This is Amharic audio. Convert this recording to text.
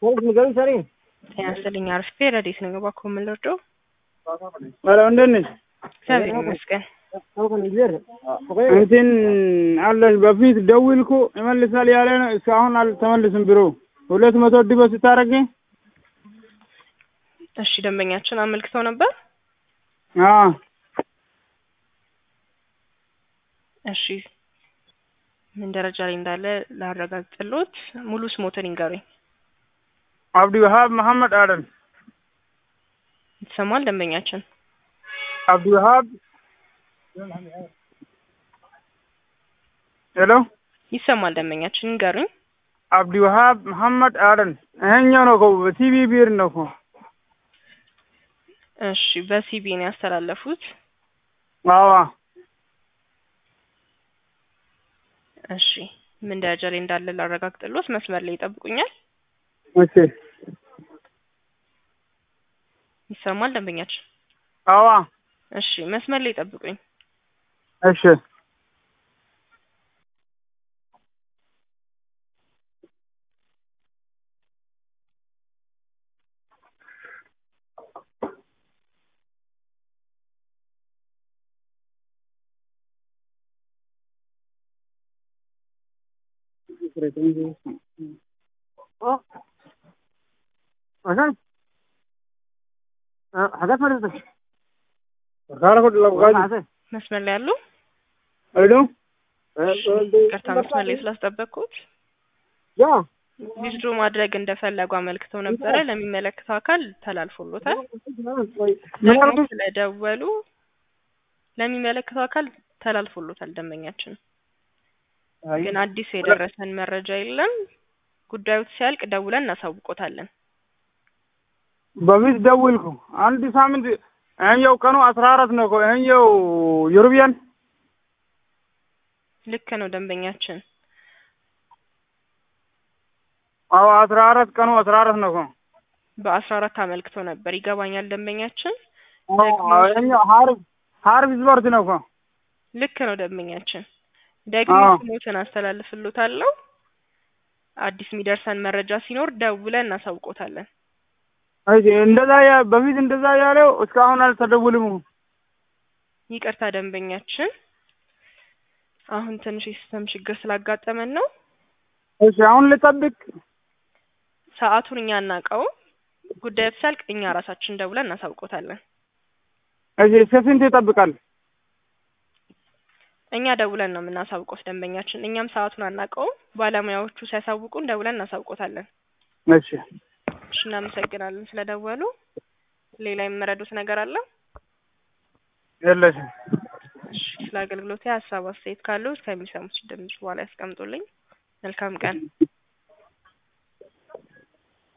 ጤና ይስጥልኝ አርፍቴ ረዴት ነው እባክዎ ምን ልርዳው? ኧረ እንዴት ነሽ? እግዚአብሔር ይመስገን። እንትን አለሽ በፊት ደውልኩ ይመልሳል ያለ ነው። እስካሁን አልተመልስም። ቢሮ ሁለት መቶ ዲቦ ስታረጊ እሺ ደንበኛችን አመልክተው ነበር። አዎ እሺ ምን ደረጃ ላይ እንዳለ ላረጋግጥልዎት። ሙሉ ስሞትን ይንገሩኝ። አብዲ ወሃብ መሐመድ አደን ይሰማል ደንበኛችን? አብዲ ወሃብ ሄሎ ይሰማል ደንበኛችን ይንገሩኝ። አብዲ ወሃብ መሐመድ አደን ይሄኛው ነው እኮ በቲቪ ቢር ነው እኮ እሺ በሲቢ ነው ያስተላለፉት። አዎ እሺ ምን ደረጃ ላይ እንዳለ ላረጋግጥልዎት። መስመር ላይ ይጠብቁኛል። እሺ ይሰማል ደንበኛችን? አዎ እሺ መስመር ላይ ይጠብቁኝ። እሺ መስመር ላይ ያሉ ሄሎ ቅርታ መስመር ላይ ስላስጠበቅኩት ዊዝድሮ ማድረግ እንደፈለጉ አመልክተው ነበረ። ለሚመለከተው አካል ተላልፎሎታል። ደግሞ ስለደወሉ ለሚመለከተው አካል ተላልፎሎታል። ደንበኛችን ግን አዲስ የደረሰን መረጃ የለም። ጉዳዩ ሲያልቅ ደውለን እናሳውቆታለን። በፊት ደውልኩ አንድ ሳምንት ይሄኛው ቀኑ አስራ አራት ነው እኮ ይሄኛው ዩሮቢያን ልክ ነው ደንበኛችን። አዎ አስራ አራት ቀኑ አስራ አራት ነው እኮ በአስራ አራት አመልክቶ ነበር። ይገባኛል ደንበኛችን። ይሄኛው ሀርብ ሀርብ ስፖርት ነው እኮ ልክ ነው ደንበኛችን። ደግሞ አዎ። ስሞትን አስተላልፍሎታለሁ። አዲስ የሚደርሰን መረጃ ሲኖር ደውለን እናሳውቆታለን። እሺ እንደዛ ያ በፊት እንደዛ ያለው እስካሁን አልተደውልም። ይቅርታ ደንበኛችን፣ አሁን ትንሽ የሲስተም ችግር ስላጋጠመን ነው። እሺ አሁን ልጠብቅ። ሰዓቱን እኛ አናውቀውም። ጉዳዩ ሲያልቅ እኛ ራሳችን ደውለን እናሳውቆታለን። እሺ እስከ ስንት ይጠብቃል? እኛ ደውለን ነው የምናሳውቆት ደንበኛችን። እኛም ሰዓቱን አናውቀውም። ባለሙያዎቹ ሲያሳውቁን ደውለን እናሳውቆታለን። እሺ እሺ እናመሰግናለን ስለደወሉ። ሌላ የሚረዱት ነገር አለ? የለሽም። እሺ ስለ አገልግሎት ሀሳብ አስተያየት ካለው ከሚሰሙት ድምጽ በኋላ ያስቀምጡልኝ። መልካም ቀን።